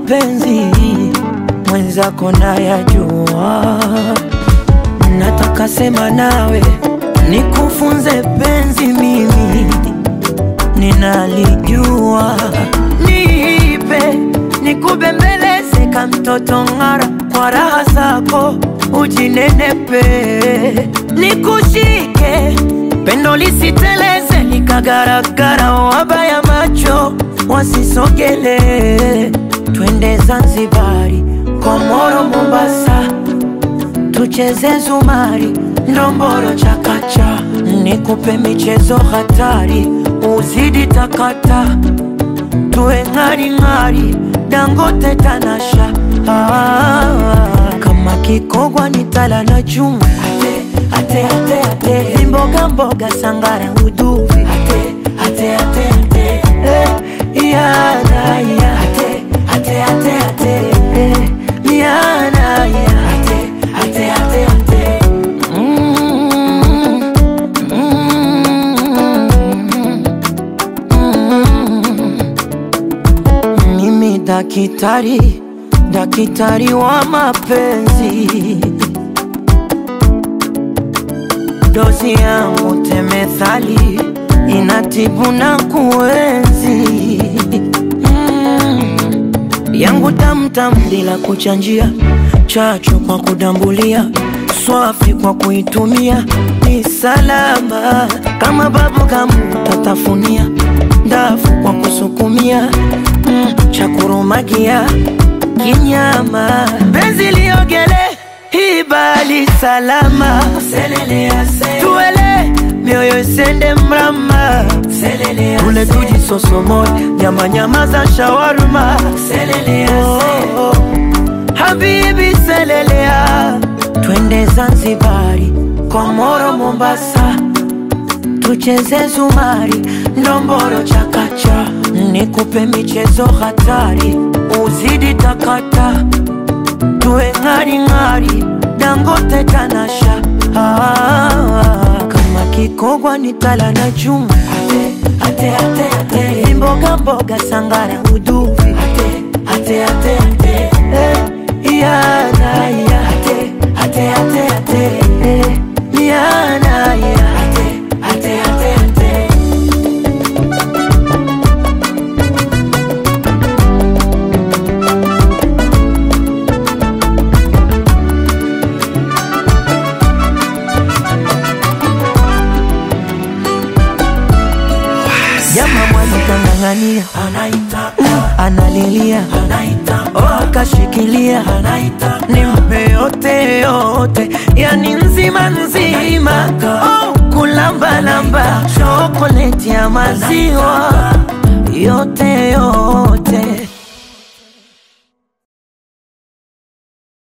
mapenzi mwenzako nayajua, nataka sema nawe nikufunze penzi, mimi ninalijua, nipe nikubembeleze ka mtoto ng'ara, kwa raha zako ujinenepe, nikushike pendo lisiteleze likagaragara, wabaya macho wasisogele, twende Zanzibari, Komoro, Mombasa, tucheze zumari, ndomboro, chakacha, nikupe michezo hatari, uzidi takata, tuwe ng'aring'ari, Dangote, Tanasha, ah, kama kikogwa ni tala na chuma ate, ate, ate, ate. mboga mboga sangara uduvi ate, ate, ate, ate. Eh, yana, ya. ate, ate, ate, ate. Eh, yana, ya. ate, ate, ate, ate. Mm, mm, mm. Mimi dakitari, dakitari wa mapenzi dozi yangu temethali inatibu na kuenzi mm. yangu tamtam bila kuchanjia, chachu kwa kudambulia, swafi kwa kuitumia, ni salama kama babu kamu tatafunia, ndafu kwa kusukumia, mm. chakurumagia kinyama, penzi liogele ibali salama tuele mioyo isende mrama ule tuji sosomoy nyama nyama za shawarma oh, oh. Habibi selelea twende Zanzibari Komoro Mombasa tucheze zumari ndomboro chakacha nikupe michezo hatari uzidi takata tuwe ng'aring'ari Dangote Tanasha ah, kama kikogwa ni tala na chuma ate, ate, ate, ate. mboga mboga sangara uduvi ate, ate, ate, ate. Eh, yana, ya. ate, ate, ate, ate. Eh, yana, ya. ate, ate, ate, ate. Jama mwali kang'ang'ania, analilia, oh, akashikilia, nimpe yote yote, yani nzima nzima, oh, kulambalamba, chokoleti ya maziwa yote yote